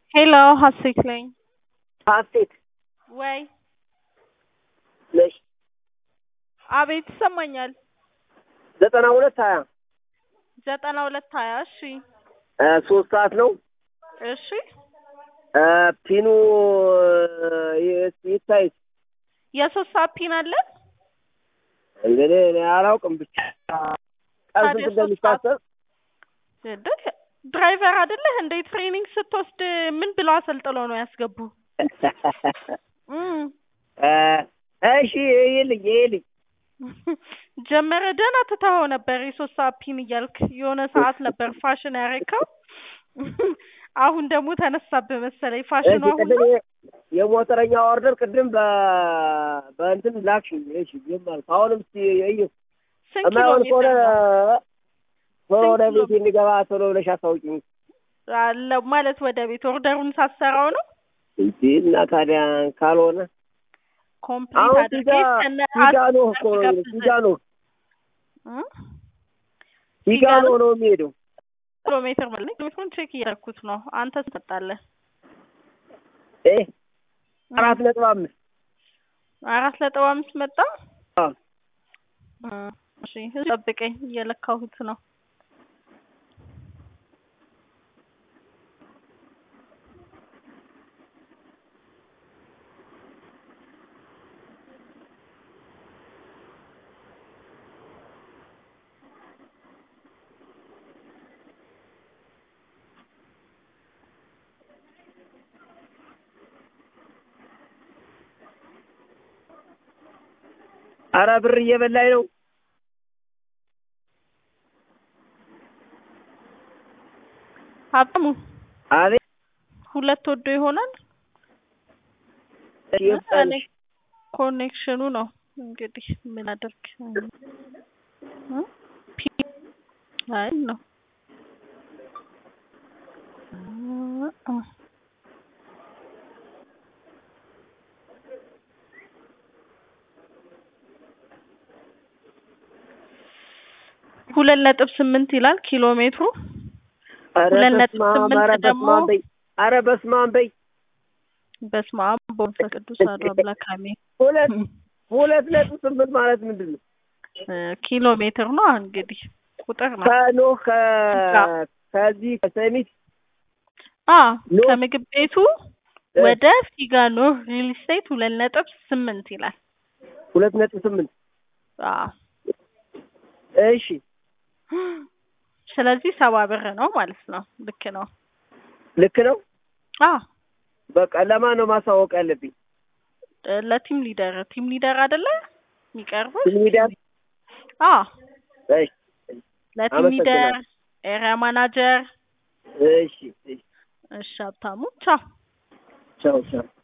ሄሎ ሀሴት ነኝ። ሀሴት ወይ ነሽ? አቤት ይሰማኛል። ዘጠና ሁለት ሀያ ዘጠና ሁለት ሀያ እሺ እ ሶስት ሰዓት ነው። እሺ እ ፒኑ ይ- ይታይ የሶስት ሰዓት ፒን አለ። እንግዲህ እኔ አላውቅም ብቻ ቀን ታዲያ ስንት ሶስት እንደሚታሰብ ድል ድራይቨር አይደለህ እንዴ? ትሬኒንግ ስትወስድ ምን ብለው አሰልጥለው ነው ያስገቡ? እም እ እሺ ይልኝ ይልኝ ጀመረ ደህና ትተኸው ነበር የሶስት ሰዓት ፒን እያልክ የሆነ ሰዓት ነበር ፋሽን ያረካው። አሁን ደግሞ ተነሳብህ መሰለኝ ፋሽኑ እሺ አሁን ቅድም ነው። የ- የሞተረኛ ኦርደር ቅድም በ በእንትን ላክሽኝ። እሺ ዝም አልኩ። አሁንም እስኪ እዩ ስንት ኪሎ የማይሆን ከሆነ ሜትር ነው? ቶሎ ወደ ስንት ኪሎ ቤት እንዲገባ ቶሎ ብለሽ አስታውቂኝ አለ ማለት ወደ ቤት ኦርደሩን ሳሰራው ነው እንጂ እና ታዲያ ካልሆነ ኮምፕሊት አሁን አድርጌ ፊጋ ከነ ፊጋኖ እኮ ነው የሚሄደው። ጋብዘህ ፊጋኖ እ? ፊጋኖ ነው የሚሄደው። ኪሎ ሜትር ማለት ኪሎ ሜትሩን ቼክ እያደረኩት ነው። አንተ ትመጣለህ እ አራት ነጥብ አምስት አራት ነጥብ አምስት መጣ። አዎ። እ፣ እሺ ጠብቀኝ፣ እየለካሁት ነው። አረ ብር እየበላኝ ነው። ሀብታሙ አቤት ሁለት ወዶ ይሆናል። ይብጣልሽ። ኮኔክሽኑ ነው እንግዲህ ምን አደርግ እ? ፒ አይ ነው እ፣ ሁለት ነጥብ ስምንት ይላል ኪሎ ሜትሩ። አረ ሁለት ነጥብ በስመ አብ፣ ስምንት አረ ደግሞ በስመ አብ በይ። አረ በስመ አብ በይ። በስመ አብ በመንፈስ ቅዱስ አሐዱ አምላክ አሜን። ሁለት ሁለት ነጥብ ስምንት ማለት ምንድን ነው? እ፣ ኪሎ ሜትር ነው እንግዲህ ቁጥር ነው። ከኖህ ከ- ከዚህ ከሰሚት አ ኖህ ከምግብ ቤቱ እ፣ ወደ ፊጋ ኖር ሪል ስቴት ሁለት ነጥብ ስምንት ይላል። ሁለት ነጥብ ስምንት አ እሺ ስለዚህ ሰባ ብር ነው ማለት ነው። ልክ ነው። ልክ ነው። አ በቃ ለማን ነው ማሳወቅ ያለብኝ? ለቲም ሊደር ቲም ሊደር አይደለ የሚቀርበው? ቲም ሊደር? አ እሺ ለቲም ሊደር አመሰግናለሁ። ኤሪያ ማናጀር እሺ እሺ እሺ ሀብታሙ ቻው። ቻው ቻው